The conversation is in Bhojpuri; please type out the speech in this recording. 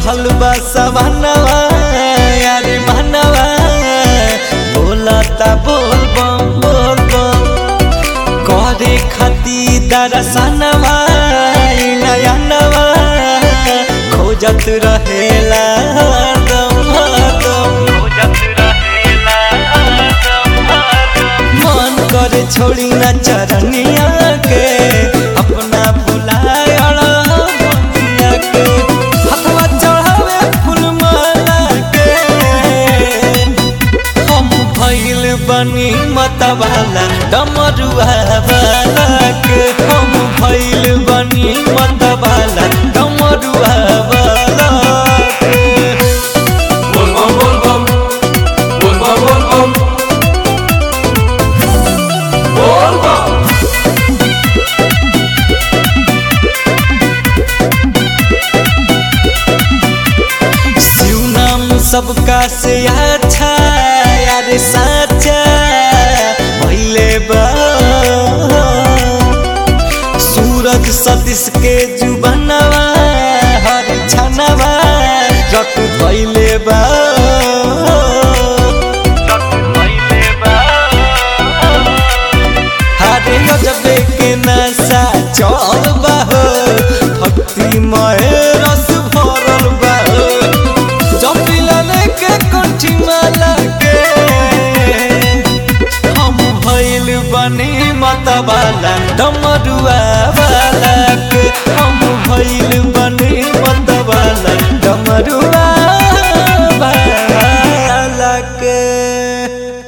चढ़ल बा सवनवा यारे मनवा बोलता बोल बम बोल बम करे खती दरसनवा नयनवा खोजत रहेला हरदम हरदम मन करे छोड़ी न चरनिया के अपना बुलायल बनिया के हथवा चढ़ावे फूल माला के हम भइल बनी मतवाला डमरुआ वाला के हम भइल बनी मतवाला डमरुआ वाला के बोल बम बोल बम बोल बम बोल बम बोल बम शिव नाम सबका से अच्छा यार साचा भइले बा सूरज सतीश के जुबनवा हर छनवा रट भइले बा हरे गजबे के नशा चल बा हो भक्तिमय रस भरल बा हो जपिला लेके कंठी माला के हम भइल बनी मतवाला डमरुआ वाला के हम भइल बनी मतवाला डमरुआ वाला के